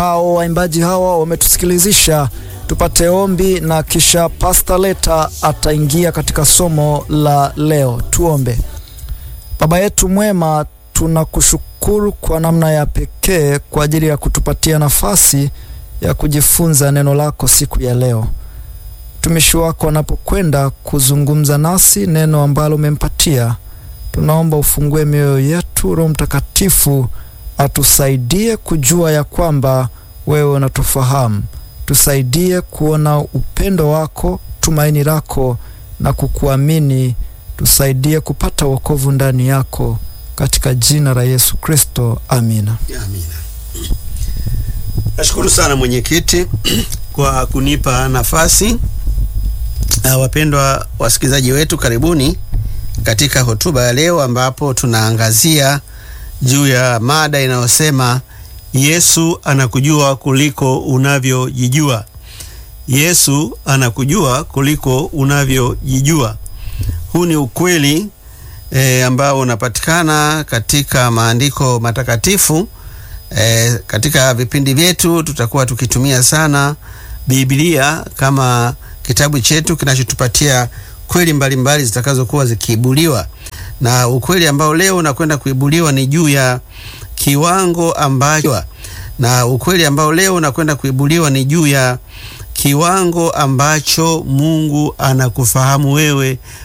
Hao waimbaji hawa wametusikilizisha tupate ombi na kisha Pastor Leta ataingia katika somo la leo. Tuombe. Baba yetu mwema, tunakushukuru kwa namna ya pekee kwa ajili ya kutupatia nafasi ya kujifunza neno lako siku ya leo. Mtumishi wako anapokwenda kuzungumza nasi neno ambalo umempatia, tunaomba ufungue mioyo yetu. Roho Mtakatifu atusaidie kujua ya kwamba wewe unatufahamu. Tusaidie kuona upendo wako, tumaini lako na kukuamini. Tusaidie kupata wokovu ndani yako, katika jina la Yesu Kristo, amina. Amina. Nashukuru sana mwenyekiti kwa kunipa nafasi. Uh, wapendwa wasikilizaji wetu, karibuni katika hotuba ya leo ambapo tunaangazia juu ya mada inayosema Yesu anakujua kuliko unavyojijua. Yesu anakujua kuliko unavyojijua. Huu ni ukweli e, ambao unapatikana katika maandiko matakatifu. E, katika vipindi vyetu tutakuwa tukitumia sana Biblia kama kitabu chetu kinachotupatia kweli mbalimbali zitakazokuwa zikiibuliwa, na ukweli ambao leo unakwenda kuibuliwa ni juu ya kiwango ambacho na ukweli ambao leo unakwenda kuibuliwa ni juu ya kiwango ambacho Mungu anakufahamu wewe